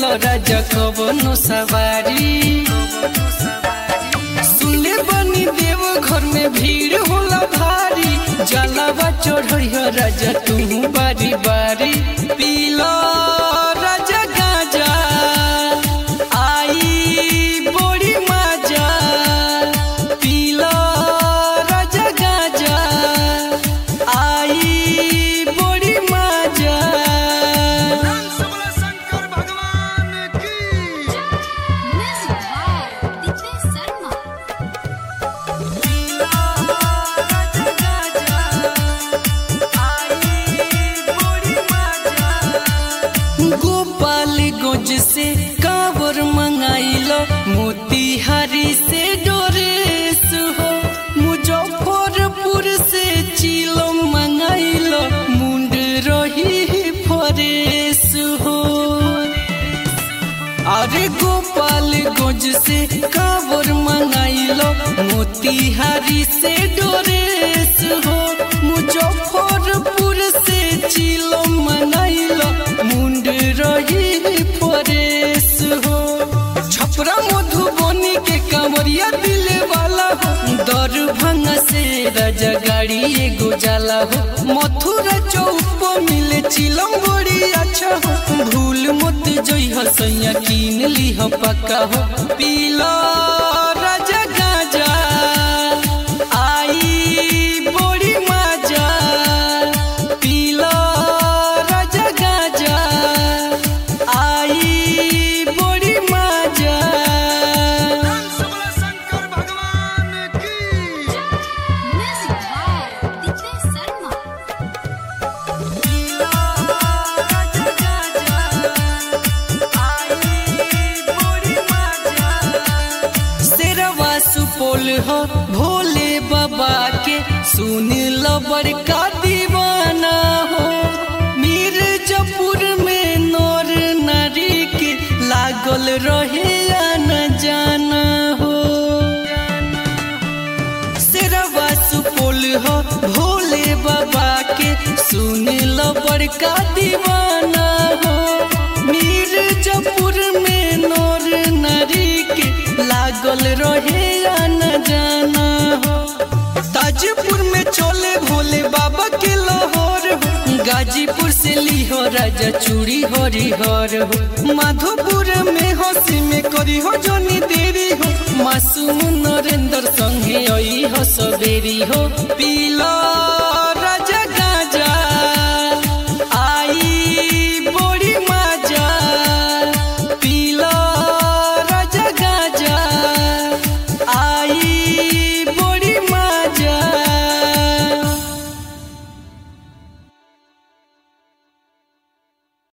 हो राजा कवनो सवारी सुनले बनी देव घर में भीड़ होला भारी जलावा चढ़िया राजा तू बारी बारी पीला राजा गाजा आई बड़ी मजा पीला राजा गाजा आई बड़ी मजा शंकर भगवान की Music by DJ Sarma. Gopal गोज से कावर मंगाइलो मोतिहारी से डोरेस हो मुजफ्फरपुर से चिलो मंगाइलो मुंड रही फरेस हो अरे गोपाल गोज से कावर मंगाइलो मोतिहारी से डोरेस हो मुजफ्फरपुर से चिलो मंगाइलो मुंड रही फरेस हो छपरा मधुबनी के कांवरिया दिले वाला हो दरभंगा से राजा गाड़ी एगो जाला हो मथुरा चौक पर मिले चिलम बड़ी अच्छा हो भूल मत जइह सैया कीन लीह पक्का हो पीला राजा गाजा आई बड़ी मजा पीला राजा गाजा आई बड़ी मजा शंकर भगवान की Music by DJ Sarma. शेरवा सुपौल हो भोले बाबा के सुन लो बड़का दीवाना हो मिर्जापुर में नौर नारी के लागल रहे या न जाना हो शेरवा सुपौल हो भोले बाबा के सुन लो बड़का दीवाना हो मिर्जापुर में नौर नारी के लागल रहे या न जाना हो ताजपुर में चोले भोले बाबा के लाहौर हो गाजीपुर से लिहो राजा चूड़ी हरिहर हो माधोपुर में हंसी में करी हो जोनी देरी हो मासूम नरेंद्र संगे आई हो सवेरी हो पीला